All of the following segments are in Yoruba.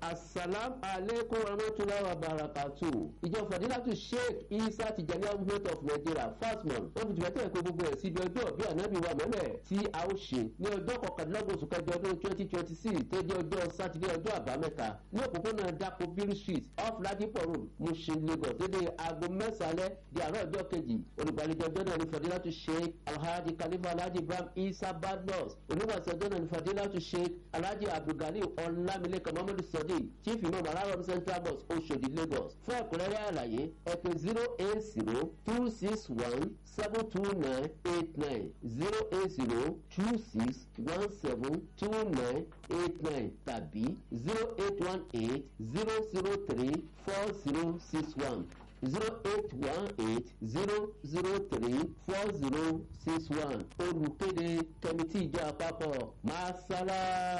asalam aleikum warahmatulahi wabarakatu ìjọ fadilatu sheikh isa tijani movement of nigeria fasmon wọn fi tìbẹ́tẹ̀ kó gbogbo ẹ̀ síbi ọjọ́ bí ànábì wa mẹ́mẹ́ tí a ó ṣe ní ọjọ́ kọkàndínlọ́gbọ̀n oṣù kẹjọ ọdún twenty twenty six tó jẹ́ ọjọ́ sátidé ọjọ́ àbámẹ́ta ní òpópónà dako biri street off ladipo road mushin lagos dédé aago mẹ́sàlẹ̀ di àárọ̀ ọjọ́ kejì olùgbàlejò ọjọ́ náà ní fadilatu sheikh alhaji khalifa alhaji ibrahim isa badmus onígbàsí ọjọ́ náà ní fadilatu sheikh alhaji abdulgali ọlámilékan muhammadu sadiq chief imam alarom central mosque oṣodi lagos fún ẹ̀kúnrẹ́rẹ́ àlàyé ẹ̀pẹ́ zero eight zero two six one seven two nine eight nine zero eight zero two six one seven two nine eight nine tàbí zero eight one eight zero zero three four zero six one zero eight one eight zero zero three four zero six one olùkéde kẹmítì ìjọ àpapọ̀ masala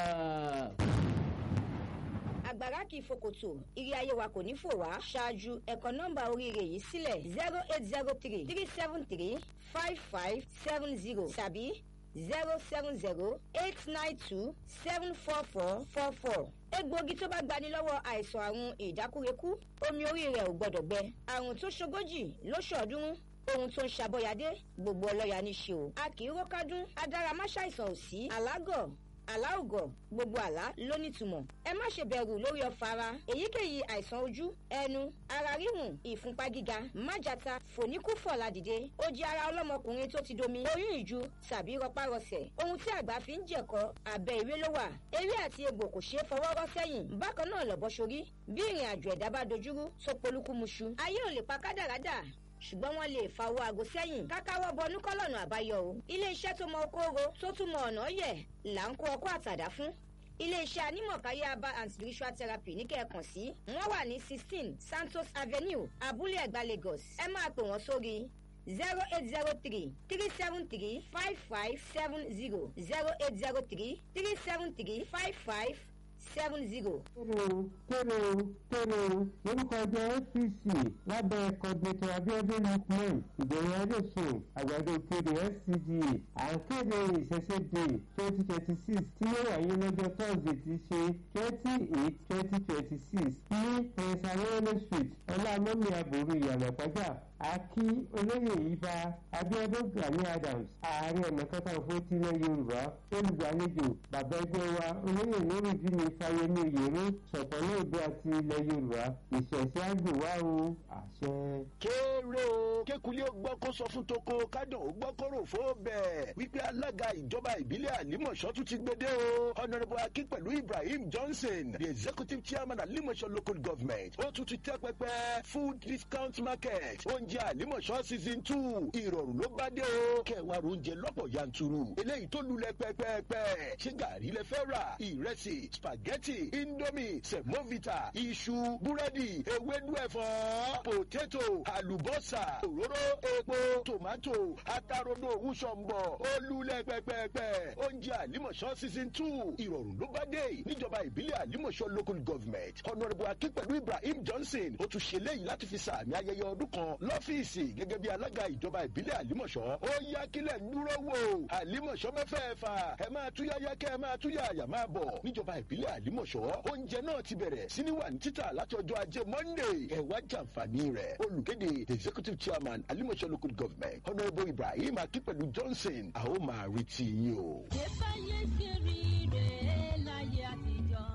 àgbàrá kì í fokòtò ìrì ayé wa kò ní fò wá ṣáájú ẹ̀kọ́ nọ́mbà oríire yìí sílẹ̀ zero eight zero three three seven three five five seven zero tàbí zero seven zero eight nine two seven four four four four egbòogi tó bá gbani lọ́wọ́ àìsàn àrùn ìdákúrekú omi orí rẹ̀ ò gbọ́dọ̀ gbẹ àrùn tó ṣogójì lóṣọ̀ọ́dúnrún ohun tó ń ṣàbọ̀yàdé gbogbo ọlọ́yà ní ṣe o a kì í rókádún adáramáṣàìsàn ò sí alágọ̀ aláògọ̀ gbogbo àlá ló nítumọ̀ ẹ má ṣe bẹ̀rù lórí ọ̀fà ara èyíkéyìí àìsàn ojú ẹnu ara ríhùn ìfúnpá gíga májàta fòníkúfọ̀ ládìde ó jẹ́ ara ọlọ́mọkùnrin tó ti domi oyún ìju tàbí rọpárọsẹ̀ ohun tí àgbà fi ń jẹ̀kọ́ abẹ́ ìwé ló wà eré àti egbò kò ṣeé fọwọ́ rọ́ sẹ́yìn bákan náà lọ́bọ̀ sórí bí ìrìn àjò ẹ̀dá bá dojúrú tó polúkúmuṣu ayé ò lè pa kádàrádà ṣùgbọ́n wọ́n lè fa owó aago sẹ́yìn kákáwọ́ bọnú kọ́lọ́nù àbáyọ o iléeṣẹ́ tó mọ okóoro tó tún mọ ọ̀nà yẹ̀ là ń kó ọkọ́ àtàdá fún iléeṣẹ́ anímọ̀káyé aba and spiritual therapy ní kẹ́ẹ̀kan sí wọ́n wà ní sixteen santos avenue abúlé ẹ̀gbá lagos ẹ máa pè wọ́n sórí zero eight zero three three seven three five five seven zero zero eight zero three three seven three five five seven zero. kéré kéré kéré lórúkọ ẹgbẹ́ apc lábẹ́ kọ́gbẹ́tọ̀ abiodun lukman ìgbẹ̀yìn adéṣin àgbàdo kéde scda à ń kéde ìṣẹ̀ṣẹ̀dé twenty twenty six tí yóò wáyé lọ́jọ́ thursday ti ṣe twenty eight twenty twenty six ní prince arẹ́lẹ̀ street ọlámọ́mí àbòrò ìyànà pàjá àkí olóyè ibà abiodun gani adams ààrẹ ọ̀nà kakanfò tilẹ̀ yorùbá olùgbàlejò bàbá ẹgbẹ́ wa olóyè nurudini fáyemí oyèrè ṣọ̀pọ̀lọ́ òde àti ilẹ̀ yorùbá ìṣẹ̀ṣẹ̀ àgbèwá o àṣẹ. kéré o kékulé ó gbọ́ kó sọ fún toko kádùn ó gbọ́ kó rò fó bẹ́ẹ̀ wípé alága ìjọba ìbílẹ̀ àlímọ̀ṣọ́ tún ti gbédè o honourable akin pẹ̀lú ibrahim johnson the executive chairman àlímọ̀ṣọ́ local government ó tún ti tẹ́ pẹpẹ food discount market oúnjẹ àlímọ̀ṣọ́ season two ìrọ̀rùn ló bá dé o kẹwàá oúnjẹ lọ́pọ̀ yanturu eléyìí tó lulẹ̀ pẹ́pẹ́pẹ́ ṣé gàrí lẹ fẹ́ rà ìrẹsì spaghetti indomie semovita iṣu búrẹ́dì ewédú ẹ̀fọ́ potato àlùbọ́sà òróró epo tomato atarodo òwúṣọ̀mbọ̀ olulẹ̀ pẹ́pẹ́pẹ́ oúnjẹ àlímọ̀ṣọ́ season two ìrọ̀rùn ló bá dé níjọba ìbílẹ̀ àlímọ̀ṣọ́ local government honourable akínpẹ̀lú ibrahim johnson ó tún ṣe léyìí láti fi sàmì ayẹyẹ ọdún kan lọ́fíìsì gẹ́gẹ́ bí alága ìjọba ìbílẹ̀ àlímọ̀ṣọ́ ó yá kílẹ̀ ń dúró wò àlímọ̀ṣọ́ mẹ́fẹ̀ẹ̀fà ẹ máa túyáyá kẹ́ ẹ máa túyà àyà máa bọ̀ níjọba ìbílẹ̀ àlímọ̀ṣọ́ oúnjẹ náà ti bẹ̀rẹ̀ sí ní wà ní títà láti ọjọ́ ajé monday ẹ wá jàǹfààní rẹ̀ olùkéde the executive chairman àlímọ̀ṣọ́ local government honourable ibrahim akínpẹ̀lú johnson a ó máa retí yín o. ìfẹ́yẹ ṣe rí rẹ̀ láyé àtijọ́.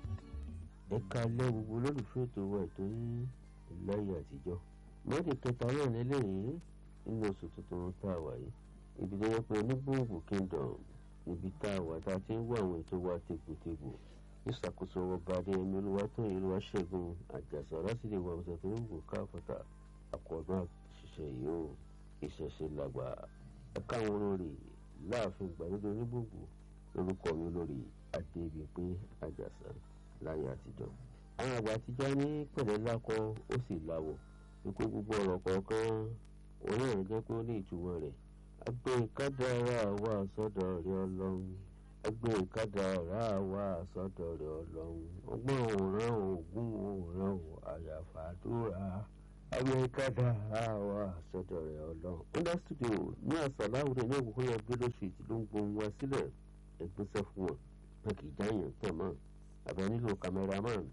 ẹ̀ka ilé gbogbo olólùfẹ́ ètò wa ètò yín láyé àtijọ́ mọ́tò kẹta náà lélẹ́yìn nínú oṣù tuntun tá a wà yìí ibi tó yẹ pé onígbòǹgbò kingdom níbi tá a wà tá a ti ń wá àwọn ètò wa tegbòtegbò ìṣàkóso ọba adéyẹmí olúwatóyìn olúwaṣẹ́gun àjàsà lásìlè wa ọ̀sẹ̀ tó ń wò káfọ́tà àkọ́dún àṣìṣe yìí ó ìṣẹ̀ṣe làgbà ẹ̀ka àwọn olórí láàfin gbàlódé onígbòǹgbò lórúkọ mi olórí adébíyìnpé àjàsà láyé àtijọ́ àwọn àgbà àtijọ́ ní pẹ̀lẹ́ lákọ ó sì láwọ̀ wípé gbogbo ọ̀rọ̀ kọ̀ọ̀kan òun náà jẹ́ pé ó ní ìtumọ̀ rẹ̀ agbé kádàrá wà sọ́dọ̀ rẹ̀ ọlọ́run agbé kádàrá wà sọ́dọ̀ rẹ̀ ọlọ́run ọgbọ́n òòràn ògún òòràn àyàfàdúrà agbé kádàrá wà sọ́dọ̀ rẹ̀ ọlọ́run. under studio ní àsàláwùdẹ ní òkùnkùn yẹn gbélé street ló ń gbohun wá sílẹ̀ ẹgbẹ́sẹ̀ fún wọn wọn kì í jáyàn tẹ̀ mọ́ àbẹ nílò cameraman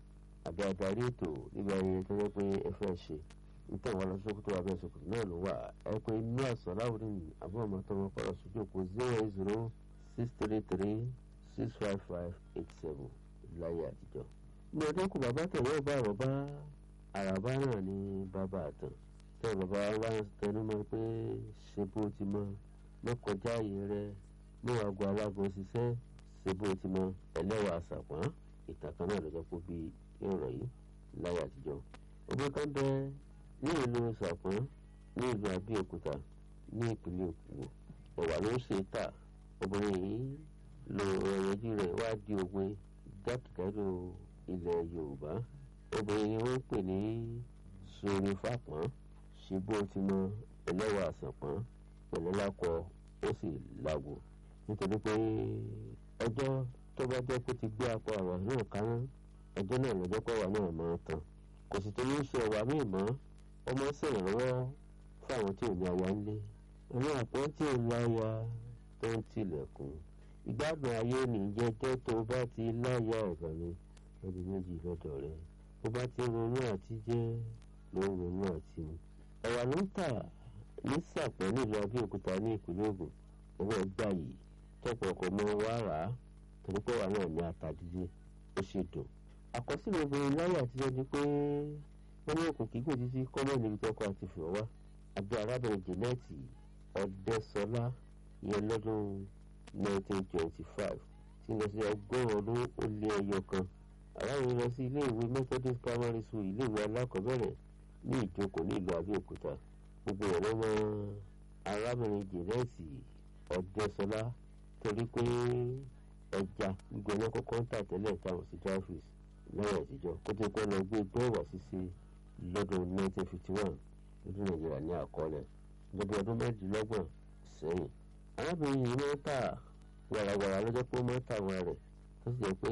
àbí adarí ètò níbi ayẹyẹ tó yẹ pé ẹ fẹ́ ṣe nítorí wọn lọ sí sókòtò abẹ́ sókòtò náà ló wà ẹ pé inú àṣà láwùjọ ní àbúrò ọmọ tó wọn kọ́ lọ sójú òkú zero eight zero six three three six five five eight seven láyé àtijọ́. ní ọdún kù bàbá tẹ̀wé ọba àrọ̀bá àràbá náà ní bàbá àtàn tẹ̀ bàbá wa ń tẹnu mọ́ pé ṣe bó ti mọ mọ́kànjá ààyè rẹ mọ́ àgọ́ alágọ̀ ṣiṣẹ́ ṣe bó ti mọ ẹlẹ́wà àṣàpọ̀n ìtàn kan náà lọ́jọ́ pé bí ìrọ̀ yìí láyé àtijọ́. obìnrin kan bẹ ní ìlú ṣàpọ̀n ní ìlú abẹ́òkúta ní ìpínlẹ̀ Ògùn ẹ̀wà ló ń ṣe tà obìnrin yìí lo ẹ̀yẹ́jú rẹ̀ wá di òwe jákèjádò ilẹ̀ Yorùbá obìnrin ni wọ́n ń pè ní sori fàpọ́n ṣe bó ti mọ ẹlẹ́wà àṣàpọ́n pẹ̀lú lákọ ó sì lágbo nítorí pé ọjọ́ tó bá jẹ́ pé ti gbé apá àwà náà kaná ọjọ́ náà lọ́jọ́ pé àwà náà máa tán kò sì tó ní í ṣe ẹ̀wà míì mọ́ ọmọ ṣèrànlọ́wọ́ fáwọn tí ò ní aya ńlé àwọn àpọ́n tí ò láya tó ń tilẹ̀kùn ìgbádùn ayé nìjẹ́jẹ́ tó bá ti láya ọ̀gànni ọdún méjì lọ́dọ̀ rẹ̀ bó bá ti ronú àti jẹ́ ló ń ronú àti mu ẹ̀wà ló ń tà ní sàpẹ́ nílùú Abẹ́òkúta ní ìpínlẹ̀ Ògùn owó ẹgbà yìí tọ́pọ̀ ọkọ̀ mọ́ wá rà á torí pé wà náà ní ata dídé ó ṣe dùn. àkọsílẹ̀ obìnrin láyé àtijọ́ ni pé wọ́n ní òkùnkùn kíkò títí kọ́mọ̀ níbi tí ọkọ̀ àti fìwọ́ wá àbí arábìnrin Jẹ́nẹ́ẹ̀tì Ọ̀dẹ́sọlá ìyẹn lọ́dún 1925 tí lọ sí ọgọ́rùn-ún ọdún ó lé ẹyọ kan arábìnrin lọ sí ilé ìwé Methodist Primary School ilé ìwé alákọ̀ọ́bẹ̀rẹ̀ ní ìjókòó ní ìlú Abẹ́òkúta gbogbo ẹ̀rọ mọ arábìnrin Jẹ́nẹ́ẹ̀tì Ọ̀dẹ́sọlá torí pé ẹja gbígbẹ náà kọ́kọ́ ń tà tẹ́lẹ̀ táwọn sí dry fish lọ́wọ́ àtijọ́ kó tó pẹ́ lọ gbé dọ́wà ṣíṣe lọ́dún 1951 lọ́dún Nàìjíríà ní àkọọ́lẹ̀ lọ́dún ọdún mẹ́rìndínlọ́gbọ̀n sẹ́yìn. arábìnrin yìí máa ń tà wàràwàrà lọ́jọ́ pé ó máa ń tà wọn rẹ̀ tó sì jẹ́ pé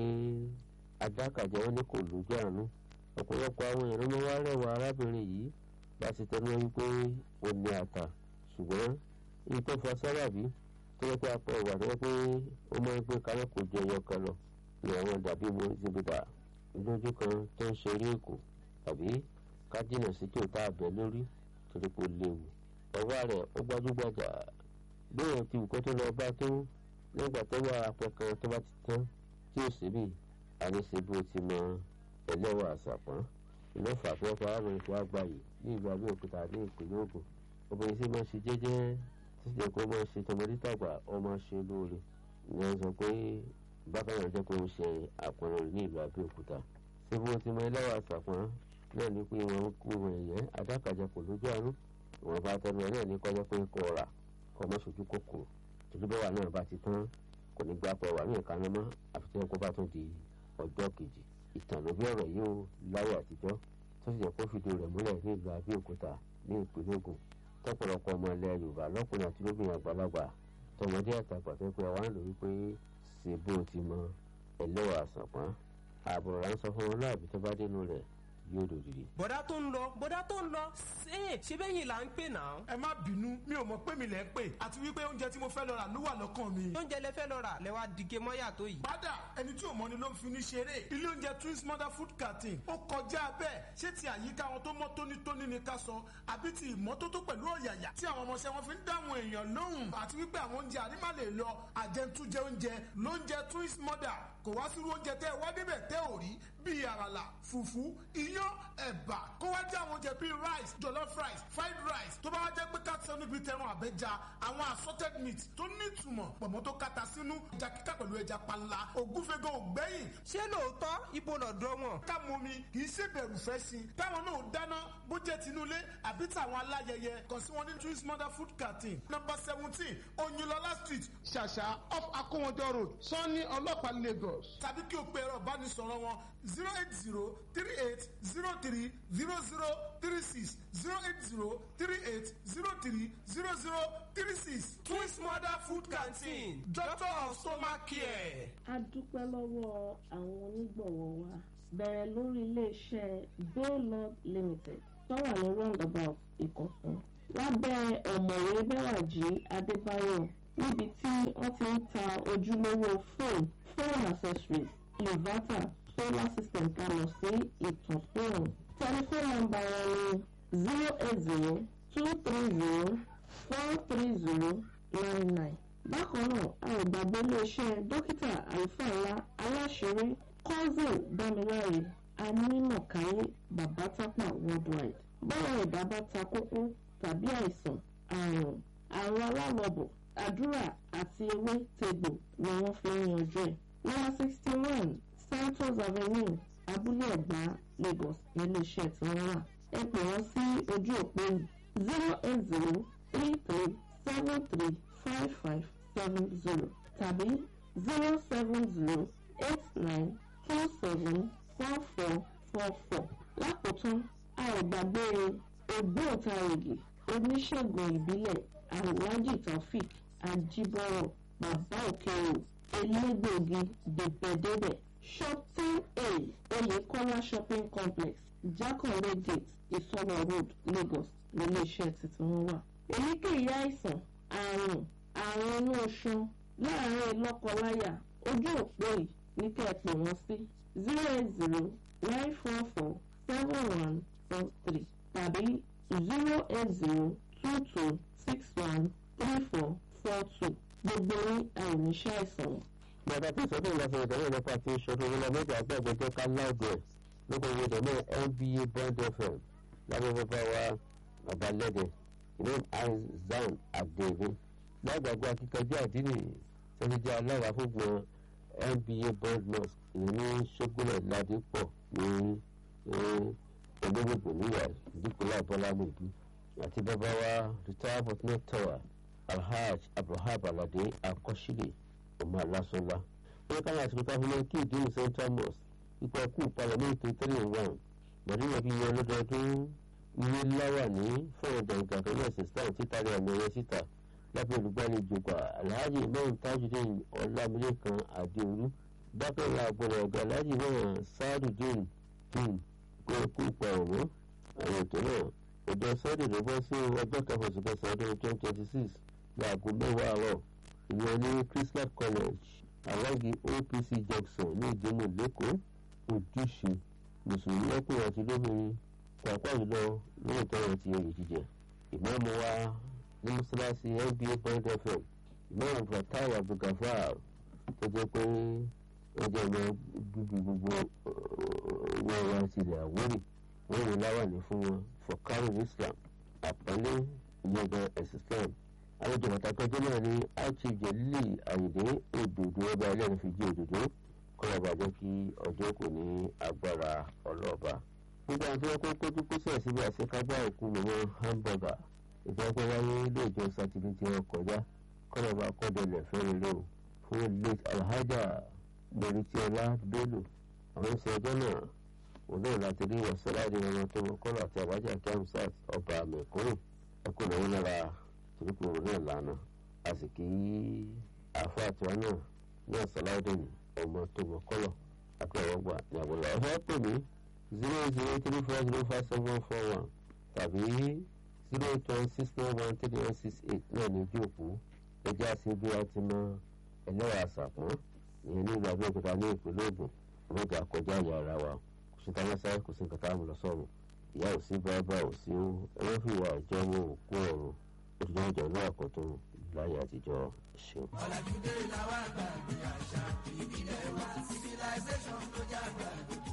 adákàjẹ́ wọn ní kò lójú àánú ọ̀pọ̀lọpọ̀ àwọn èèyàn ló wá rẹwà arábìnrin yìí bá ti tẹnu wípé ó ní ata ṣùgbọ́n èyí tó fa sábàbí tó yẹ pé apá ìwà tó yẹ pé ó máa ń gbé kalẹ̀ kò jẹ ẹyọ kan lọ ní àwọn dàbí mo ti bí dà lójú kan tó ń ṣeré èkó tàbí kájínà sí kí o tá a bẹ lórí torí pé ó léwu ọwọ́ rẹ̀ ó gbajúgbajà bóyá ti wù kó tó lọ bá tó nígbà tó wà apẹ kan tó bá ti tán tí ò síbì àníṣe bó ti mọ ẹlẹ́wà àṣàpọ̀n ìlọ́fà àpẹ́ọ́pọ̀ àwọn ìfọ̀ àgbáyé ní ìlú Abẹ́òkúta ní ìpínlẹ̀ Ògùn obìnrin tí máa ń ṣe jẹ́jẹ́ tí sì jẹ́ pé ó máa ń ṣe tọmọdé tàgbà ó máa ń ṣe lóore ìyẹn sọ pé bákan náà jẹ́ pé ó ń ṣe àpọ̀nrẹ̀ rẹ̀ ní ìlú Abẹ́òkúta ṣé bó ti mọ ẹlẹ́wà àṣàpọ̀n náà ní pé wọ́n kú ẹ̀yẹ́ adákàjẹ́ kò lójú àánú ìwọ̀n bá tẹnu ẹ̀ náà ní kọjá pé kò rà kọ́ mọ́ sojú kòkòrò torí bẹ́wà náà bá ti tán kò ní gbà pọ̀ wà ní ìkànnì mọ́ àfi tí wọ́n kó bá tún di ọjọ́ kejì ìtàn ló bí ọ̀rọ̀ yìí ó láyé àtijọ́ tó sì jẹ́ kó fìdí rẹ̀ múlẹ̀ ní ìlú Abẹ́òkúta ní ìpínlẹ̀ Ògùn tọ́pọ̀lọpọ̀ ọmọ ilẹ̀ Yorùbá lọ́kùnrin àti lóbìnrin àgbàlagbà tọmọdé àtàgbà tó pé àwọn àlò wípé ṣe bó ti mọ ẹlẹ́wà àsàpọ̀n àbùrọ̀ à ń sọ fún wọn láàbí tó bá dénú rẹ̀ yóò dòdìdì. bọ́dá tó ń lọ bọ́dá tó ń lọ ṣe ṣe bẹ́yìn là ń pè náà. ẹ má bínú mi ò mọ̀ pé mi lẹ̀ ń pè àti wípé oúnjẹ tí mo fẹ́ lọ rà ló wà lọ́kàn mi. oúnjẹ lẹ fẹ́ lọ rà lẹ wá dìge mọ́yà tó yìí. padà ẹni tí ò mọ̀ ni ló ń fi ní ṣeré ilé oúnjẹ twins mother food canteen ó kọjá bẹ́ẹ̀ ṣé ti àyíká wọn tó mọ́ tónítóní ni ká sọ àbí ti ìmọ́tótó pẹ̀lú ọ̀yàyà tí àwọn ọmọọṣẹ́ wọn fi ń dáhùn èèyàn lóhùn àti wípé àwọn oúnjẹ àrímà lè lọ àjẹntújẹ oúnjẹ lóúnjẹ twins mother kò wá sírú oúnjẹ tẹ́ ẹ wá débẹ̀ tẹ́ ò rí bíi àràlà fùfú iyán ẹ̀bà kó wá jẹ́ àwọn oúnjẹ bíi rice jollof rice fried rice tó bá wá jẹ́ pé káàtì níbi tẹran àbẹ́ja àwọn assorted meat tó nítumọ̀ pọ̀mọ́ tó kata sínú ẹja kíkà pẹ̀lú ẹja panla ògúnfẹ́gàn ògbẹ́yìn. ṣé lóòótọ́ ibo lọ́dọ̀ wọn. ká mọ mi kì í ṣe bẹ̀rù fẹ́ sí i táwọn náà dáná bó jẹ́ tinúlé àbí tàwọn aláyẹyẹ kàn sí wọn ní twins mother food canteen number seventeen oyinlọlá street ṣàṣà off akówọjọ road sanni ọlọ́pàá lagos tàbí kí o pe ẹ̀rọ ìbánisọ̀rọ̀ wọn zero eight zero three eight zero three zero zero three six zero eight zero three eight zero three zero zero three six. twins mother food canteen doctor of stomach care. a dúpẹ́ lọ́wọ́ àwọn onígbọ̀wọ́ wa bẹ̀rẹ̀ lórí iléeṣẹ́ baylord limited tó wà ní roundabout ìkọ̀tún lábẹ́ ọ̀mọ̀wé bẹ́wàjì adébáyọ̀ níbi tí wọ́n ti ń ta ojúlówó fóònù phone accessories inverter solar system tá a mọ̀ sí ìtànsóòrùn tẹlifóònù nọ́mbà wọn ni zero eight zero two three zero four three zero nine nine bákan náà a ò gbàgbé iléeṣẹ́ dókítà àlùfáà ńlá aláṣẹrí cousin dámiláre anímọ̀káyé babatapa worldwide báwọn ẹ̀dá bá ta kókó tàbí àìsàn àrùn àrùn alálọ́bọ̀ àdúrà àti ewé tegbò ni wọ́n fi ń yanjú ẹ̀. nọ́mbà sixty one santos avenue abúlé ẹ̀gbá lagos níléeṣẹ́ tí wọ́n wà. ẹ pè wọ́n sí ojú òpó zero eight zero three three seven three five five seven zero tàbí zero seven zero eight nine two seven four four four four. lákòótán a ò gbàgbé ògbóǹtarìgì oníṣègùn ìbílẹ̀ alhaji taofik ajibọrọ bàbá òkèèrò elégbòogi dèbẹdẹbẹ shop ten a oyèkọ́lá shopping complex jákàndé gate ìsọlọ road lagos níléeṣẹ́ tuntun wọn wà. èyíkéyìí àìsàn àrùn àrùn inú oṣù láàárín lọ́kọláya ojú òpó yìí ní kẹ́ ẹ pè wọ́n sí zero eight zero nine four four seven one four three tàbí zero eight zero two two six one three four four two gbogbo ní àìníṣẹ́ àìsàn. bàbá tí ìsọdún ìlànà ìdánwò nípa ti ìṣòro ìlànà méjì àgbàgbẹjọ ká láàbẹ lóko ìwédè náà nba bond fm lábẹ́ bàbá wa bàbá lẹ́dẹ̀ ìlú azan adéwé lágbàgbọ́ akíkanjú àdínì sẹ́fíjà alára fúngbọ̀n nba bond mosque ìyẹn ní ṣógúnlẹ̀ ládìpọ̀ ní olóògbé níyà dípòlá bọ́lámùdú àti bàbá wa retired botnet tower alhaj abraham alade akọ́sílẹ̀ ọmọ alásọ́lá wọ́n ká láti fi káfíńmọ́ kí ìdílé central mosque ipò ẹkú parliament three in one mọ̀dúnrún fi yan lọ́dọọdún ilé láwà ní fún ọ̀dà ìgbàgbọ́ ẹ̀sìn islam títàrí àmì ẹ̀yẹ síta lábẹ́ olùgbàlejò gbà alhaji imam tajudeen ọlámilẹ́kan adéolú bákan náà àgbọ̀rọ̀ ọ̀gá alhaji náà sáàdùdín dín pé ẹkú pa ọ̀wọ́ àwọn ètò náà ọjọ́ sunday ló bọ́ sí ọjọ́ kẹfà oṣù kẹsàn-án ọdún twenty twenty six láago mẹ́wàá àárọ̀ ìyẹn ní christmas college alági opc junction ní ìdímù lẹ́kọ̀ọ́ ojúṣe mùsùlùmí lọ́kùnrin àti lóbìnrin pàápàá jùlọ lórí tọrọ ti oyè jíjẹ ìmáàmù wa ní mọ́ṣáláṣí nba point fm ìmáàmù fatai abdulgafar tó jẹ́ pé wọ́n jẹ́ ọmọ bíbí gbogbo wọn wá tilẹ̀ àwórì wọ́n wò láwàní fún wọn fọkàrù islam àpọ́nlé ìyẹ̀gàn ẹ̀sìn islam àlejò pàtàkì ọjọ́ náà ní archive jelili ayinde òdòdó ọba ẹlẹ́rìí fi jí òdòdó kọ́lá bàjẹ́ kí ọjọ́ kò ní agbára ọlọ́ọ̀ba. gbogbo àwọn tí wọ́n kó kójú kóṣẹ̀ síbi àṣekágbá òkú mọ̀mọ́ hamburger ìfowópamọ́ wáyé ilé ìjọ sátidé tí wọ́n kọjá kọ́lá bá kọ́dọ̀lẹ̀ fẹ́rẹ̀ lò fún late alhaja mọ̀rìtìọ́lá bello àwọn ìṣe ọjọ́ náà òun náà láti rí wàsálàdé ọmọ tó mọ kọ́lá àti àbájá kamsat ọba mẹ́kúrò ẹkùn náà lára torípò náà lánàá a sì kí àfa àtiwá náà ní àsálàdé ọmọ tó mọ kọ́lá akọ̀wọ́gbà ní àbúrò ọ̀fẹ́ pè mí zero zero three four zero five seven four one tàbí zero eight one six nine one three one six eight náà ní ojú òpó ẹjẹ́ àti bí a ti mọ ẹlẹ́wà àṣàpọ̀n ìyẹn ní ìlú abẹ́òkúta ní ìpínlẹ̀ Ògùn ọmọdé àkọjá ìyá ara wa kò sí táwọn sáré kò sí nǹkan táwọn lọ sọ̀rọ̀ ìyá ò sí bàbá ò sí ó ẹwọ́n fi ìwà ìjọ mọ òkú ọ̀run ó ti jẹ́ ìjọ náà àkọ́tún láyé àtijọ́ ṣeun. ọ̀làjúdé làwọn àgbà ní àṣà ìbílẹ̀ wa civilization ló jẹ́ àgbà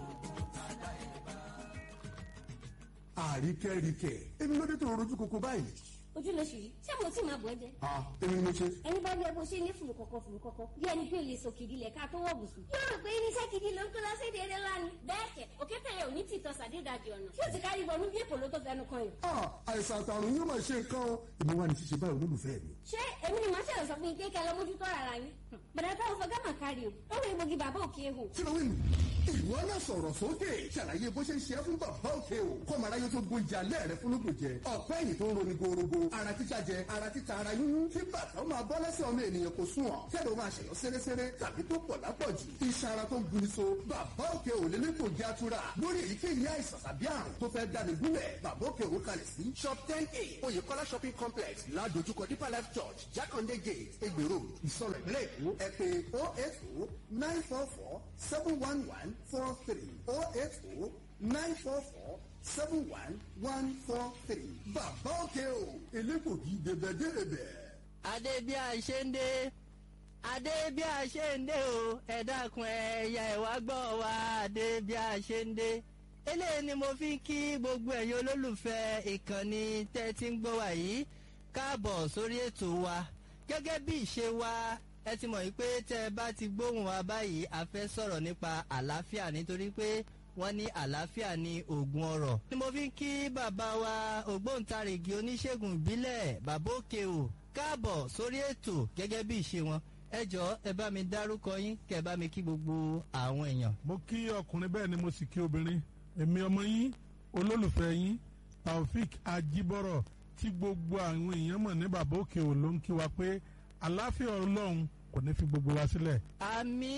àríkẹ́ríkẹ́ èmi ló dé tó rojú koko báyìí. ojú lóṣù yìí ṣé mo tí máa bọ̀ ẹ́ jẹ́. a èmi ni mo ṣe. ẹni bá yẹ bó ṣe ní fùrù kọ̀kọ̀ fùrù kọ̀kọ̀ bí ẹni pé lè sọ kìdí lẹ̀ ká tó wọ̀ bùsùn. yóò rò pé irinṣẹ́ kìdí ló ń kó lọ sí èdè eré lánàá. bẹ́ẹ̀ kẹ̀ òkété yẹn ò ní tìtọ́ sàdédàjì ọ̀nà tí ó ti kárí bọnú bí èkó ló tó fẹnu kan yìí. a àìsàn àtàrùn yóò máa ṣe nǹkan o èmi wà ní ṣíṣe báyìí olólùfẹ́ mi. ṣé èmi ni màá ṣẹlẹ̀ sọ fún yín pé kẹ́ lọ mójútó ara yín. bẹ̀rẹ̀ táwọn fọ gámà kárí o ó rìn gbòógì bàbá òkè ehò. kí ló wí nù. ìwọ náà sọ̀rọ̀ sókè ṣàlàyé bó ṣe ń ṣe é fún bàbá òkè o kọ́mọ aráyé tó gbóúnjẹ alẹ́ rẹ fún lóògùn jẹ ọ̀pẹ́ ẹ̀yìn tó ń roni gorogo ara títa jẹ ara títa ara yún kí bàtà ó máa bọ́ lẹ́sẹ̀ ọmọ ènìyàn kò sún ọ̀ kẹ́lẹ́ ó máa ṣẹ̀yọ́ sẹ́rẹ́sẹ́rẹ́ tàbí tó pọ̀ lápọ̀jù iṣan ara tó ń guni so bàbá òkè ò lè lẹ́kọ̀ọ́ jẹ́ àtúrà lórí èyíkéyìí àìsàn tàbí àrùn tó fẹ́ dání gúnlẹ̀ bàbá òkè ò kalẹ̀ sí shop ten a oyèkọ́lá shopping complex ládojúkọ deeper life church jákàndé gate egbèrò ìsọ̀rọ̀ ìpínlẹ̀ èkó ẹ pé oh eight oh nine four four seven one one four four three oh eight oh nine four four seven one one four three. bàbá òkè o elégbògi débẹ̀débẹ̀. adé bí a ṣe ń dé adé bí a ṣe ń dé o ẹ dákun ẹyà ẹwà gbọ́ wa adé bí a ṣe ń dé eléyìí ni mo fi ń kí gbogbo ẹ̀yin olólùfẹ́ ìkànnì tẹ́ ti ń gbọ́ wa yìí káàbọ̀ sórí ètò wa gẹ́gẹ́ bí ìṣe wa ẹ ti mọ̀ wípé tẹ́ ẹ bá ti gbóhùn wa báyìí a fẹ́ sọ̀rọ̀ nípa àlàáfíà nítorí pé wọ́n ní àlàáfíà ní oògùn ọ̀rọ̀. ni mo fi ń kí bàbá wa ògbóǹtarìgì oníṣègùn ìbílẹ̀ bàbá òkè o káàbọ̀ sórí ètò gẹ́gẹ́ bí ìṣe wọn ẹ jọ ẹ bá mi dárúkọ yín kẹ ẹ bá mi kí gbogbo àwọn èèyàn. mo kí ọkùnrin bẹ́ẹ̀ ni mo sì kí obìnrin èmi ọmọ yín olólùfẹ́ yín taofik ajibọrọ tí gbogbo àwọn èèyàn mọ̀ ní bàbá òkè ò ló ń kí wa pé àlàáfíà ọlọ́run kò ní fi gbogbo wa sílẹ̀. àmì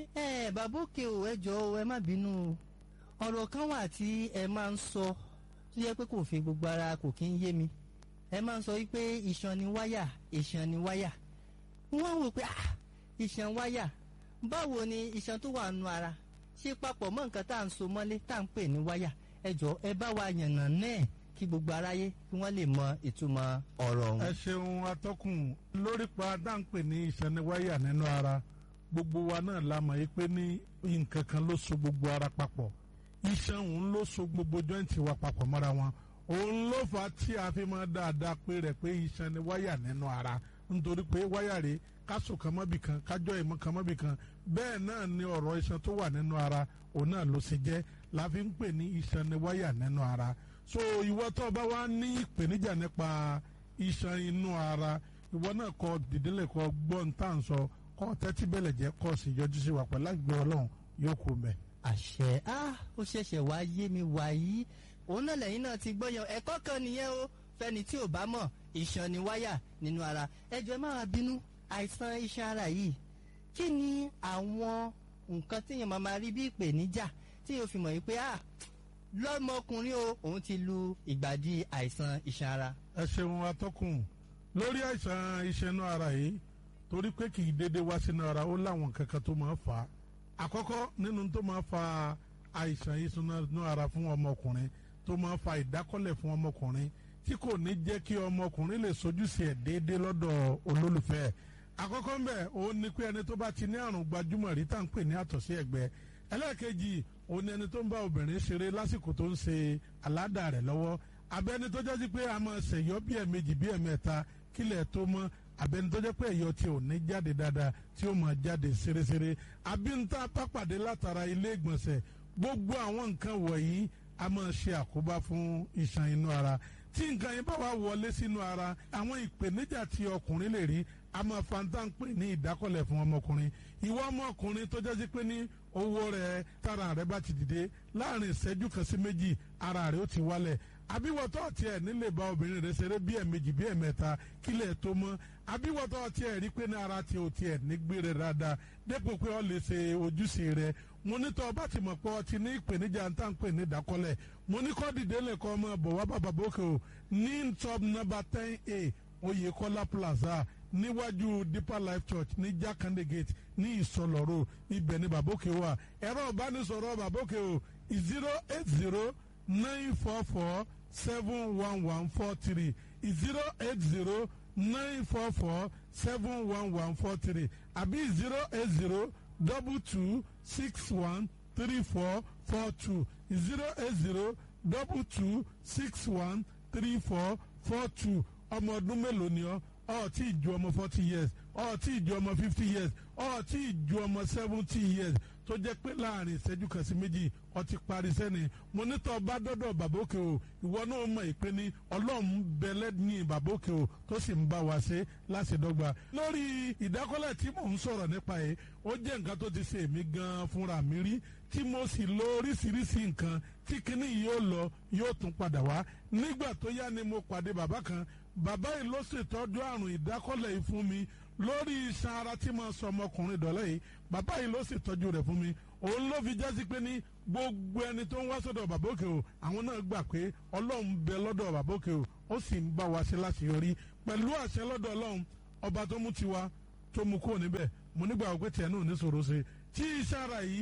ẹ bàbá òkè ò ẹ jọ ẹ má bínú ọ̀rọ̀ kan wà tí ẹ máa ń sọ tó yẹ pé kò fi gbogbo ara kò kí ń yé mi ẹ máa ń sọ wípé iṣan ni wáyà iṣan ni wáyà wọ́n wò pé ah iṣan wáyà báwo ni iṣan tó wà nù ara ṣe papọ̀ mọ́ nǹkan tá à ń so mọ́lé tá à ń pè ní wáyà ẹ jọ ẹ bá wa yànnà náà kí gbogbo aráyé kí wọ́n lè mọ ìtumọ̀ ọ̀rọ̀ ọ̀hún. ẹ ṣeun atọ́kùn lórí pa dáńpẹ̀ ní ìṣẹ́niwáyà nínú ara gbogbo wa náà la mọ̀ yí pé ní nǹkan kan ló so gbogbo ara papọ̀ iṣan òun ló so gbogbo jọ́ǹtì wa papọ̀ mọ́ra wọn òun ló fà á tí a fi máa dáadáa pé rẹ̀ pé iṣan ni wáyà nínú ara nítorí pé wáyà rèé kásò kan mọ́bì kan kájọ́ ìmọ̀ kan mọ́bì kan bẹ́ẹ̀ náà ni ọ̀rọ̀ iṣan tó wà nínú ara òun náà ló ṣe jẹ́ la fi ń pè ní iṣan ni wáyà nínú ara so ìwọ tó bá wá ní ìpèníjà nípa iṣan inú ara ìwọ náà kọ dìdílé kọ gbọ́n tá à ń sọ kọ́ tẹ́tí bẹ̀lẹ̀ jẹ́ kọ́ sí yọjú sí wa pẹ̀lú àgbẹ̀ ọlọ́run yóò kú mẹ́. àṣẹ á ó ṣẹ̀ṣẹ̀ wá yé mi wàyí òun náà lẹ́yìn náà ti gbọ́yàn ẹ̀kọ́ kan nìyẹn o fẹ́ni tí ò bá mọ̀ iṣan ni wáyà nínú ara ẹjọ́ ẹ má wá bínú àìsàn iṣan ara yìí kí ni àwọn nǹkan téèyàn máa máa rí bí ìpèníjà tí yóò fi mọ̀ yìí pé ah lọ́mọkùnrin o òun ti lu ìgbàdí àìsàn iṣan ara. ẹ ṣeun atọ́kùn lórí àìsàn iṣan inú ara yìí torí pé kì í dédé wá sínú ara ó láwọn kankan tó máa fà á àkọ́kọ́ nínú tó máa fa àìsàn iṣan inú ara fún ọmọkùnrin tó máa fa ìdákọ́lẹ̀ fún ọmọkùnrin tí kò ní jẹ́ kí ọmọkùnrin lè sojúṣe ẹ̀ déédéé lọ́dọ̀ olólùfẹ́ ẹ̀ àkọ́kọ́ ń bẹ̀ òun ni pé ẹni tó bá ti ní àrùn gbajúmọ̀ rí tá à ń pè ní àtọ̀sí ẹ̀gbẹ́ ẹlẹ́ẹ̀kejì òun ni ẹni tó ń bá obìnrin ṣeré lásìkò tó ń ṣe aládà rẹ̀ lọ́wọ́ abẹ́ni tó jẹ́ sí pé a máa ṣèyọ́ bí ẹ̀mejì bí ẹ̀mẹ́ta kílẹ̀ tó mọ́ abẹ́ni tó jẹ́ pé ẹ̀yọ́ tí ò ní jáde dáadáa tí ó máa jáde ṣeréṣeré àbí ń tá pápàdé látara ilé ìgbọ̀nsẹ̀ gbogbo àwọn nǹkan wọ̀nyí a máa ṣe àkóbá fún iṣan inú ara tí nǹkan yẹn bá wà wọlé sínú ara àwọn ìpèníjà tí ọkùnrin lè rí a máa fanta ń pè ní ìdákọ̀lẹ̀ fún ọmọkùnrin ìwọ ọmọkùnrin tó jẹ́ sí pé ní owó rẹ̀ tára rẹ̀ bá ti dìde láàrin ìṣẹ́jú kan sí méjì ara rẹ̀ ó ti wálẹ̀ àbíwọ̀tọ́ tiẹ̀ nílé bá obìnrin rẹ̀ ṣeré bí ẹ̀mejì bí ẹ̀mẹ́ta kílẹ̀ tó mọ́ àbíwọ̀tọ́ tiẹ̀ rí pé ní ara tiẹ̀ ò tiẹ̀ nígbére dáadáa dépò pé ọ lè ṣe ojúṣe rẹ̀ mo ní tọ́ ọba ti mọ̀ pé ọ ti ní ìpèníjà ń tà ń pè ní ìdákọ́lẹ̀ mo ní kọ́ dìde lẹ́kọ́ ọmọ bọ̀ wá bàbá bókè o ní top number ten a Oyèkọ́lá plaza níwájú deeper life church ní jákàndé gate ní ìsọlọ́rọ̀ ibẹ̀ ní bàbókè wà ẹ̀rọ ìbánisọ̀rọ̀ bàbókè o zero eight zero nine four four seven one one four three zero eight zero nine four four seven one one four three àbí zero eight zero double two six one three four four two zero eight zero double two six one three four four two ọmọ ọdún mélòó ni ọ ọ tí ì ju ọmọ forty years ọ tí ì ju ọmọ fifty years ọ tí ì ju ọmọ seventy years tó jẹ́ pé láàrin ìṣẹ́jú kan sí méjì ọ ti parí sẹ́ni mo ní tọ́ bá dọ́dọ̀ bàbókè o ìwọ náà mọ̀ ìpè ní ọlọ́run bẹ̀lẹ́ ní bàbókè o tó sì ń bá wa ṣe láṣẹdọ́gba. lórí ìdákọ́lẹ̀ tí mò ń sọ̀rọ̀ nípa yìí ó jẹ́ nǹkan tó ti ṣe èmi gan-an fúnra mi rí tí mo sì lo oríṣiríṣi nǹkan tí kinní yìí ó lọ yóò tún padà wá nígbà tó yá ni mo pàdé bàbá kan bàbá yìí ló ṣètọ́jú àrùn ìdákọ́lẹ̀ yìí fún mi lórí iṣan ara tí mo sọ ọmọkùnrin dọ̀lẹ́ yìí bàbá yìí ló ṣètọ́jú rẹ̀ fún mi òun ló fi jásí pé ní gbogbo ẹni tó ń wá sọ́dọ̀ bàbá òkè o àwọn náà gbà pé ọlọ́run bẹ lọ́dọ̀ bàbá òkè o ó sì ń bá wa ṣe láṣeyọrí pẹ̀lú àṣẹ lọ́dọ̀ ọlọ́run ọba tó mú tiwa tó mú kúrò níbẹ̀ mo nígbà wípé tiẹ̀ náà ní sòro ṣe tí iṣan ara yìí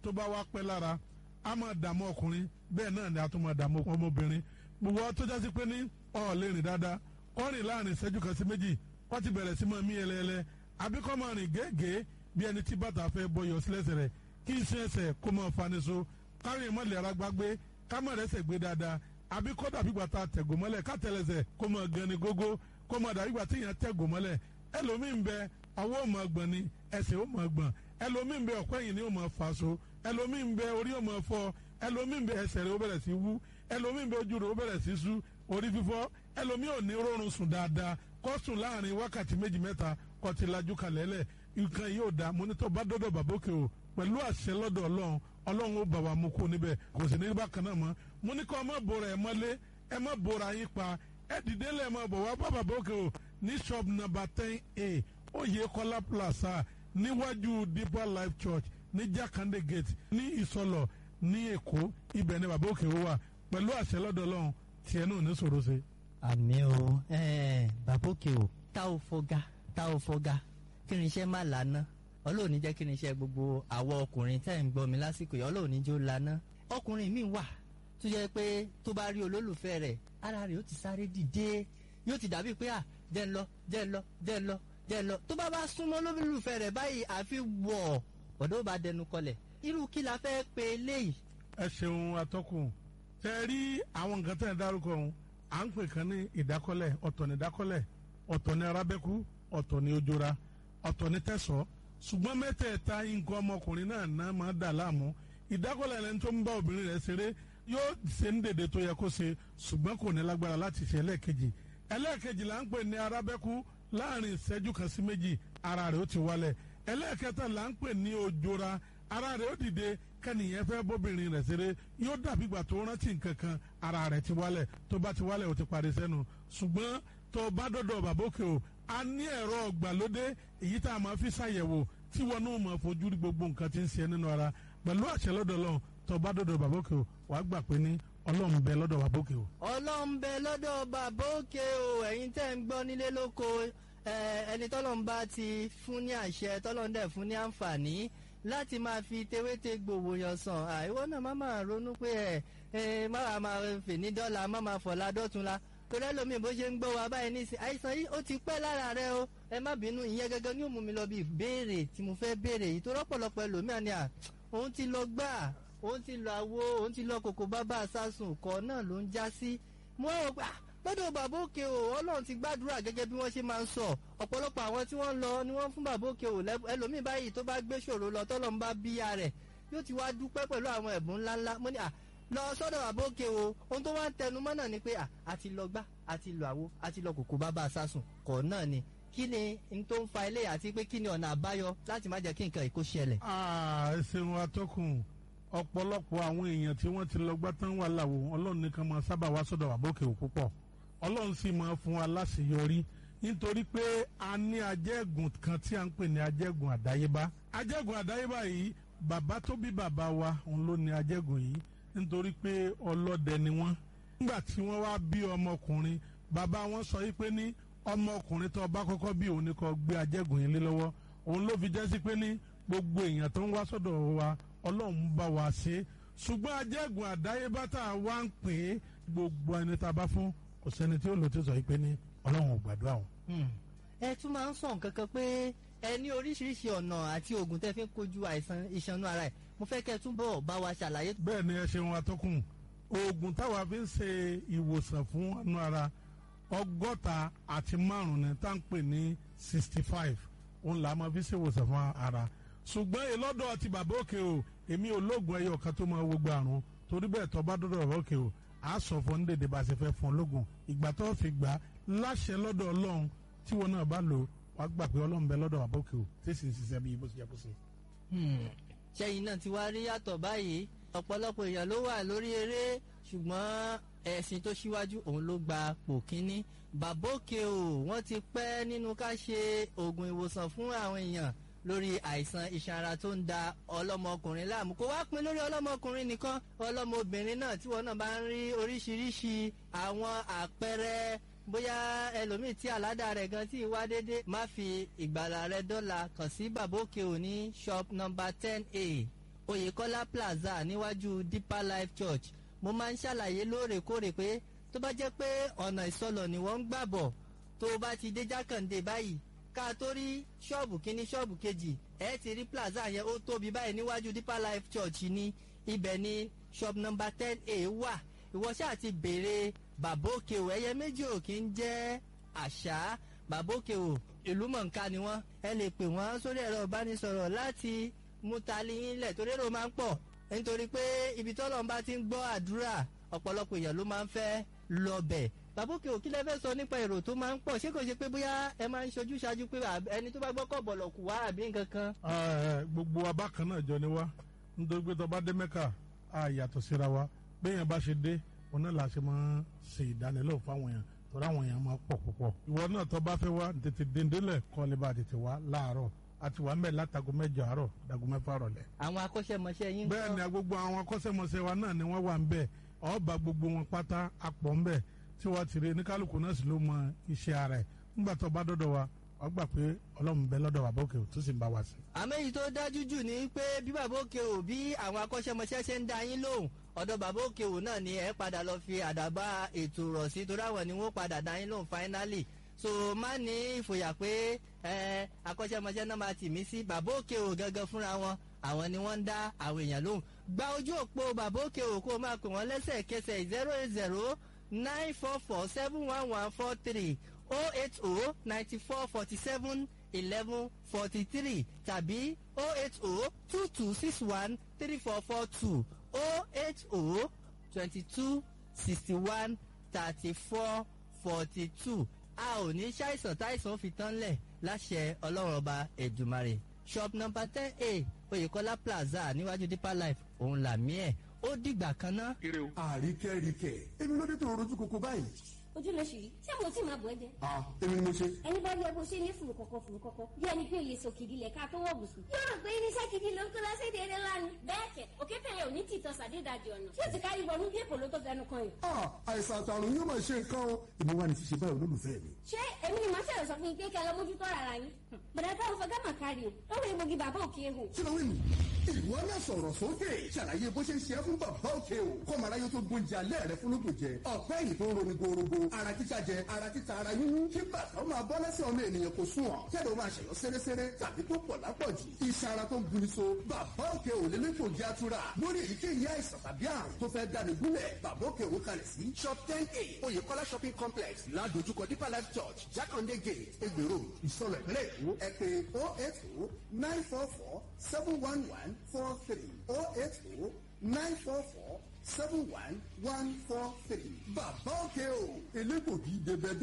tó bá wá pẹ́ lára a máa dààmú ọkùnrin bẹ́ẹ̀ náà ni a tún máa dààmú ọmọbìnrin gbogbo tó jásí pé ní ọ̀ lè rìn dáadáa kọ́ rìn láàrin ìṣẹ́jú kan sí méjì kọ́ ti bẹ̀rẹ̀ sí máa mí ẹlẹ́ẹlẹ́ àbí kọ́ máa rìn gẹ́gẹ́ bí ẹni tí bàtà fẹ́ bọyọ̀ sílẹ̀sẹ̀ rẹ̀ kí iṣẹ́ ẹsẹ̀ kó máa fani so kárin mọ́lẹ̀ ara gbágbé ká má rẹ́sẹ̀ gbé dáadáa àbí kọ́ dàbí gbà tá a tẹ̀gò mọ́lẹ̀ ká tẹ̀lẹ̀sẹ̀ kó máa gan ni gógó kó máa dàbí gbà tí èèyàn tẹ̀gò mọ́lẹ̀ ẹlòmíín bẹ ọwọ́ ò máa gbọ̀n ni ẹsẹ̀ ò máa gbọ̀n ẹlòmíín bẹ ọ̀pẹ́ yìí ni ò máa fà so ẹlòmíín bẹ orí ò máa fọ́ ẹlòmíín bẹ ẹsẹ̀ rẹ̀ ó bẹ̀rẹ̀ sí wú ẹlòmíín bẹ ojú rẹ̀ ó bẹ̀rẹ̀ sí sú orí fífọ́ ẹlòmíín ò ní rọrùn sùn dáadáa kó sùn láàrin wákàtí méjì mẹ́ta kó ti lajú kalẹ̀ lẹ̀ nǹkan yóò dá mọ́nítọ́ bá dọ́dọ̀ bàbókè o pẹ̀lú àṣẹ lọ́dọ̀ ọlọ́run ọlọ́run ó bà wá mú kó níbẹ̀ kò sì ní bákan náà mọ́ mo ní kọ́ ẹ má bora ẹ mọ́lé ẹ má bora yín pa ẹ dìde lẹ́ẹ̀ má bọ̀ wá bá bàbókè o ní shop number ten a Oyèkọ́lá plaza níwájú deeper life church ní Jákàndé gate ní Ìsọlọ̀ ní Èkó ibẹ̀ ni bàbókè o wà pẹ̀lú àṣẹ lọ́dọ̀ ọlọ́run tiẹ̀ náà ní sòro ṣe. àmì o bàbókè o tá ò fọgá tá ò fọgá kí ni iṣẹ́ má lànà ọlọ́run ní jẹ́ kí ni iṣẹ́ gbogbo àwọn ọkùnrin tẹ́ ń gbọ́ mi lásìkò yìí ọlọ́run ní jẹ́ ó lànà ọkùnrin mi wà tó jẹ́ pé tó bá rí olólùfẹ́ rẹ̀ ara rẹ̀ ó ti sáré dìde yóò ti dàbí pé à jẹ́ ń lọ jẹ́ ń lọ jẹ́ ń lọ jẹ́ ń lọ tó bá bá súnmọ́ olólùfẹ́ rẹ̀ báyìí àfi wọ̀ ọ̀dọ́ bá dẹnu kọlẹ̀ irú kí la fẹ́ pe eléyìí. ẹ ṣeun atọ́kùn tẹ rí àwọn nǹkan tẹ̀ ń dárúkọ ọ̀hún à ń pè kan ní ìdákọ́lẹ̀ ọ̀tọ̀ ní ìdákọ́lẹ̀ ọ̀tọ̀ ní arábẹ́kú ọ̀tọ̀ ní ojora ọ̀tọ̀ ní tẹ̀sọ́ ṣùgbọ́n mẹ́tẹ̀ẹ̀ta nǹkan ọmọkùnrin náà náà máa dà láàmú ìdákọ́lẹ̀ ẹni tó ń bá obìnrin rẹ̀ ṣeré yóò ṣe ń dèdè tó yẹ kó ṣe ṣùgbọ́n kò ní lágbára láti ṣe ẹlẹ́ẹ̀kejì ẹlẹ́ẹ̀kejì là ń pè ní arábẹ́kú láàrin ìṣẹ́jú kan sí méjì ara rẹ̀ ó ti wálẹ̀ ẹlẹ́ẹ̀kẹta là ń pè ní ojora ara rẹ̀ ó dìde kẹ́nìyẹn fẹ́ bóbìnrin rẹ̀ ṣeré yóò dàbí ìgbà tó rántí nǹkan kan ara rẹ̀ ti wálẹ̀ tó bá ti wálẹ̀ ó ti parí sẹ́nu ṣùgbọ́n tó bá dọ̀dọ̀ bàbókè o a ní ẹ̀rọ ọ̀gbàlódé èyí tá a máa fi ṣàyẹ̀wò tí wọn náà máa fojú rí gbogbo nǹkan tí ń ṣe nínú ara pẹ̀lú àṣẹ lọ́dọ̀ lọ́hùn tó bá dọ̀dọ̀ bàbókè o wàá gbà pé ní ọlọ́run bẹ lọ́dọ̀ bàbókè o. ọlọ́run bẹ lọ́dọ̀ bàbókè o ẹ̀yin tẹ́ ń gbọ́ nílé lóko ẹni tọ́lọ́run bá ti fún ní àṣẹ tọ́lọ́run dẹ̀ fún ní àǹfààní láti máa fi tewéte gbòòwò yàn sàn àìwọ́ náà má máa ronú pé ẹ ẹ má máa fè ní dọ́là má máa fọ̀la dọ́tunla torí ẹlòmíì bó ṣe ń gbọ́ wa báyìí nísìn àìsàn yìí ó ti pẹ́ lára rẹ o ẹ má bínú ìyẹn gẹ́gẹ́ ní òmùmí lọ bí ìbéèrè tí mo fẹ́ béèrè yìí tó rọ́pọ̀lọpọ̀ ẹlòmíà ni à òun ti lọ gbà òun ti lọ àwo òun ti lọ kòkó bábà sásùn kọ́ náà ló ń já sí mo rò pé lọ́dọ̀ bàbá òkè o ọlọ́run ti gbàdúrà gẹ́gẹ́ bí wọ́n ṣe máa ń sọ ọ̀pọ̀lọpọ̀ àwọn tí wọ́n lọ ni wọ́n fún bàbá òkè o ẹlòmíì báyìí tó bá gbé ṣòro lọ tọ́lọ́run bá bíya rẹ̀ yóò ti wá dúpẹ́ pẹ̀lú àwọn ẹ̀bùn ńláńlá mo ní à lọ sọ́dọ̀ bàbá òkè o ohun tó wá ń tẹnu mọ́ náà ni pé à àti lọ gbá àti lọ àwo àti lọ kòkó bàbá sásùn kọ̀ náà ni kí ni n tó ń fa ilé àti pé kí ni ọ̀nà àbáyọ láti má jẹ́ kí nǹkan ìkó ṣẹlẹ̀. ẹ ṣeun atọ́kùn ọ̀pọ̀lọpọ̀ àwọn èèyàn tí wọ́n ti lọ gbá tán wà láwo ọlọ́run nìkan máa sábà wá sọ́dọ̀ bàbá òkè o púpọ̀ ọlọ́run sì máa fún wa láṣeyọrí nítorí pé a ní ajẹ́gùn kan tí a ń pè ní ajẹ́gùn àdáyébá ajẹ́gùn àdáyébá yìí bàbá tó bí bàbá wa òun ló ní ajẹ́gùn yìí nítorí pé ọlọ́dẹ ni wọ́n nígbà tí wọ́n wá bí ọmọkùnrin bàbá wọn sọ yìí pé ní ọmọkùnrin tó bá kọ́kọ́ bí òun ni kó gbé ajẹ́gùn yìí lé lọ́wọ́ òun ló fi jẹ́ sí pé ní gbogbo èèyàn tó ń wá sọ́dọ̀ wa ọlọ́run bá wa ṣe ṣùgbọ́n ajẹ́gùn àdáyébá tá a wá ń pè é gbogbo ẹni tá a bá fún kò sẹ́ni tí ó lò tí sọ yìí pé ní ọlọ́run ò gbàdúrà wọn. ẹ tún máa ń sọ nǹkan kan pé ẹ ní oríṣiríṣi ọ̀nà àti oògùn tẹ́ fi ń kojú àìsàn ìṣanú ara ẹ̀ mo fẹ́ kẹ́ ẹ túbọ̀ bá wa ṣàlàyé. bẹ́ẹ̀ ni ẹ ṣeun atọ́kùn oògùn táwa fi ń ṣe ìwòsàn fún ọ̀nà ara ọgọ́ta àti márùn-ún ni tá à ń pè ní sixty five òun là á máa fi ṣe ìwòsàn fún ara ṣùgbọ́n ìlọ́dọ̀ ti bàbá òkè o èmi ò lóògùn ẹyọ kan tó máa wo gbọ́ àrùn torí bẹ́ẹ̀ tó bá dọ́dọ̀ bàbá òkè o a sọ fún ní dèdè bá a ṣe fẹ́ fún ológun ìgbà tó fi gbà á láṣẹ lọ́dọ̀ ọlọ́run tí wọn náà bá lò wàá gbà pé ọlọ́run bẹ lọ́dọ̀ bàbá òkè o tí sì ń ṣiṣẹ́ bí bó ṣe yẹ kó ṣe. ṣẹ́yìn náà ti wá rí yàtọ̀ báyìí ọ̀pọ̀lọpọ̀ èèyàn ló wà lórí eré ṣùgbọ́n ẹ̀sìn tó ṣíwájú òun ló gba pò kínní bàbá òkè o wọ́n ti pẹ́ nínú ká ṣe oògùn ìwòsàn fún àwọn èèyàn lórí àìsàn iṣan ara tó ń da ọlọ́mọkùnrin láàmú kó wá pin lórí ọlọ́mọkùnrin nìkan ọlọ́mọbìnrin náà tí wọn náà bá ń rí oríṣiríṣi àwọn àpẹẹrẹ bóyá ẹlòmíì tí àládà rẹ̀ gan tí wá déédéé má fi ìgbàlà rẹ̀ dọ́là kàn sí bàbá òkè òní shop number ten a oyèkọ́lá plaza níwájú deeper life church mo máa ń ṣàlàyé lóòrèkóòrè pé tó bá jẹ́ pé ọ̀nà ìsọlọ̀ ni wọ́n ń gbà bọ̀ tó o bá ti dé jákàndé báyìí ká tó rí ṣọ́ọ̀bù kínní ṣọ́ọ̀bù kejì ẹ ti rí plaza yẹn ó tóbi báyìí níwájú deeper life church ní ibẹ̀ ni shop number ten a wà ìwọ ṣáà ti béèrè bàbá òkè o ẹyẹ méjì ò kí ń jẹ́ àṣà bàbá òkè o ìlú mọ̀ǹká ni wọ́n ẹ lè pè wọ́n sórí ẹ̀rọ ìbánisọ̀rọ̀ láti mú tali yín lẹ̀ torí èrò máa ń pọ̀ nítorí pé ibi tọ́lọ́run bá ti ń gbọ́ àdúrà ọ̀pọ̀lọpọ̀ èèyàn ló máa ń fẹ́ lọ́bẹ̀ bàbá òkè o kí lẹ fẹ́ sọ nípa èrò tó máa ń pọ̀ ṣé kò ṣe pé bóyá ẹ máa ń ṣojú ṣáájú pé ẹni tó bá gbọ́ kọ̀ bọ̀lọ̀ kù wá àbí nǹkan kan. gbogbo abákan náà jọ ni wá nítorí pé tó bá dé mẹ́kà á yàtọ̀ síra wa béèyàn bá ṣe dé òun náà la ṣe máa ń ṣe ìdánilẹ́wò fáwọn èèyàn torí àwọn èèyàn máa pọ̀ púpọ̀. ìwọ náà tó bá fẹ́ wá tètè dèndélẹ̀ kọ́ lè bá tètè wá láàárọ̀ àti wà mẹ́ látago mẹ́jọ àárọ̀ dago mẹ́fà rọ̀lẹ́. àwọn akọ́ṣẹ́mọṣẹ́ yín. bẹ́ẹ̀ ni gbogbo àwọn akọ́ṣẹ́mọṣẹ́ wa náà ni wọ́n wà ń bẹ̀ ọba gbogbo wọn pátá apọ̀ ń bẹ̀ tí wọ́n ti rí ní kálukú náà sì ló mọ iṣẹ́ ara ẹ̀ ńgbà tó bá dọ́dọ̀ wa wọ́n gbà pé ọlọ́run bẹ lọ́dọ̀ bàbá òkè tó sì ń bá wa sí. àmọ́ èyí tó dájú jù ni pé bí bàbá òkè ò bí àwọn akọ́ṣẹ́mọṣẹ́ ṣe ń da yín lóhùn ọ̀dọ̀ bàbá òkè ò náà ni ẹ padà lọ fi àdàbà ètò rọ̀ sí torí àwọn ni wọ́n padà da yín lóhùn finally so má ní ìfòyà pé ẹ akọ́ṣẹ́mọṣẹ́ náà máa tì mí sí bàbá òkè ò gangan fúnra wọn àwọn ni wọ́n ń dá àwọn èèyàn lóhùn gba ojú òpó bàbá òkè ò kó o máa pè wọ́n lẹ́sẹ̀kẹsẹ̀ zero eight zero nine four four seven one one four three oh eight oh ninety four forty seven eleven forty three tàbí oh eight oh two two six one three four four two oh eight oh twenty two sixty one thirty four forty two a ò ní ṣàìsàn táìsàn fi tán lẹ̀ láṣẹ ọlọ́run ọba ẹ̀dùmarè shop number ten a oyèkọ́lá plaza níwájú deeper life òun làmí ẹ̀ ó dìgbà kan ná. àríkẹ́ríkẹ́ èmi ló dé tó rojú koko báyìí. ojú ló ṣì rí ṣé mo tí máa bọ̀ ẹ́ jẹ́. ah èmi ni mo ṣe. ẹni bá yẹ bó ṣe ní fùrù kọ̀kọ̀ fùrù kọ̀kọ̀ bí ẹni pé òye sòkìdí lẹ̀ ká tó wọ̀ bùsùn. yóò rò pé irinṣẹ́ gidi ló ń kó lọ́sẹ̀dẹ̀ eré lánàá. bẹ́ẹ̀ kẹ̀ òkè tẹ̀yẹ ò ní tìtọ́ sàdédàjì ọ̀nà tí ó ti kárí wọnú bí èkó ló tó fẹnu kan yìí. ah àìsàn àtàrùn yóò máa ṣe nǹkan o èmi wà ní ṣíṣe báyìí olólùfẹ́ mi. ṣé èmi ni màá ṣẹlẹ̀ sọ fún yín pé kẹ́ ẹ lọ mójútó rárá yín. bàdà táwọn fọgá mà kárí o lọ́wọ́ egbògi bàbá òkè ehò. kí ló wí nù. ìwọ náà sọ̀rọ̀ sókè ṣàlàyé bó ṣe ń ṣe é fún bàbá òkè o kọ́mọ aráyé tó gbóúnjẹ alẹ́ rẹ fún lóògùn jẹ ọ̀pẹ́ yìí tó ń roni gorogo ara títa jẹ ara títa ara yúnú kí bàtà ó máa bọ́ lẹ́sẹ̀ ọmọ ènìyàn kò sùn ọ̀ kẹ́lẹ́ ó máa ṣẹ̀yọ́ sẹ́rẹ́sẹ́rẹ́ tàbí tó pọ̀ lápọ̀jù iṣan ara tó ń guni so bàbá òkè ò lè lẹ́kọ̀ọ́ jẹ́ àtúrà lórí èyíkéyìí àìsàn tàbí àrùn tó fẹ́ dání gúnlẹ̀ bàbá òkè ò kalẹ̀ sí shop ten a oyèkọ́lá shopping complex ládojúkọ deeper life church jákàndé gate egbèrò ìsọlẹ̀ ìpínlẹ̀ èkó ẹ pé oh eight oh nine four four seven one one four three oh eight oh nine four four seven one one four three bàbá òkè o elégbògi dèbẹ̀dé